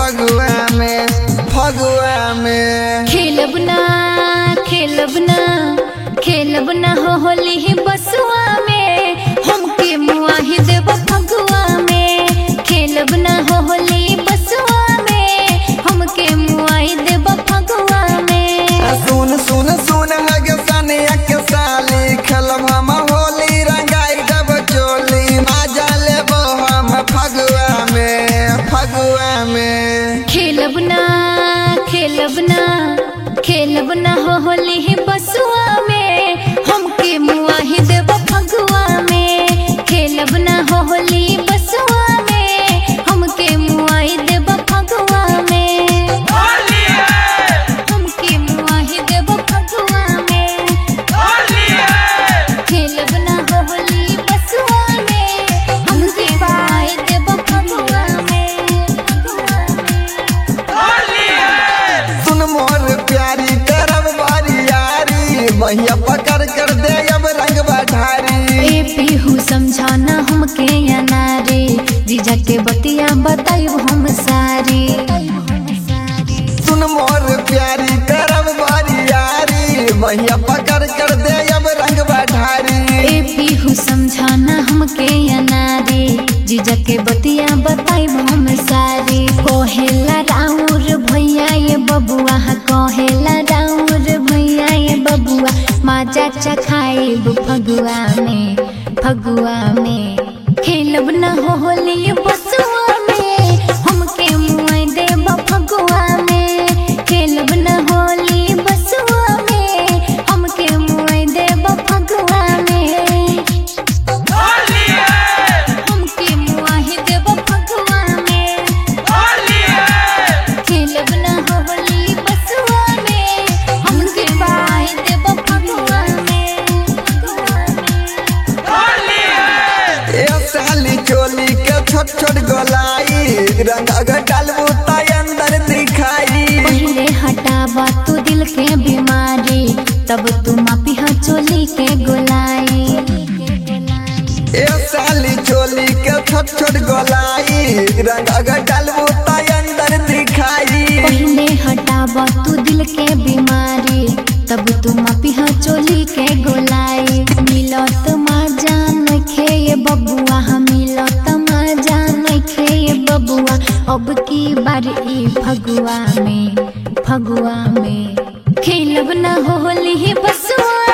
फगुआ में फगुआ में खेलब ना खेलब ना खेलब ना हो होली बसुआ में हमके मुआही देव फगुआ में खेलब ना हो होली बसुआ में हमके मुआही देव फगुआ में सुन सुन सुन हगे सनिया के साली खेलब हम होली रंगाई जब चोली मजा लेबो हम फगुआ में फगुआ में खेलब ना खेलब ना खेलब ना हो होली बसुआ में हमके मुआही देव फगुआ में खेलब ना हो होली बसुआ में हमके मुआही देव फगुआ में हमके मुआही देव फगुआ में खेलब ना हो होली बसुआ में हमके मुआही देव फगुआ में सुन मोर प्यारी करब बारी यारी मैया पकड़ कर दे अब रंग बढ़ारी ए पीहू समझाना हमके या नारे जीजा के बतिया बताइब हम सारी सुन मोर प्यारी करब बारी यारी मैया पकड़ कर दे अब रंग बढ़ारी ए पीहू समझाना हमके या नारे जीजा के बतिया बताइब हम सारी कोहेला राउर भैया ये बबुआ कोहेला राउर भैया ये बबुआ माजा चखाइब फगुआ में फगुआ में खेलब न हो होली बसुआ में हमके मुँह देब फगुआ में खेलब न होली बसुआ में हमके मुँह देब फगुआ में हमके मुँह देब फगुआ में खेलब न होली बसुआ में हमके मुँह देब फगुआ में ए साली चोली के छोट छोट गोलाई रंग अगर डालबू त अंदर दिखाई पहले हटावा तू दिल के बीमारी तब तू मापी हा चोली के गोलाई ए साली चोली के छोट छोट गोलाई रंग अगर डालबू त अंदर दिखाई पहले हटावा तू दिल के बीमारी तब तू मापी हा चोली के गोलाई मिलत मा जान खे ये बबुआ हम मिलत मा जान खे ये बबुआ अब की बार ई फगुआ में फगुआ में खेलब न होली बसुआ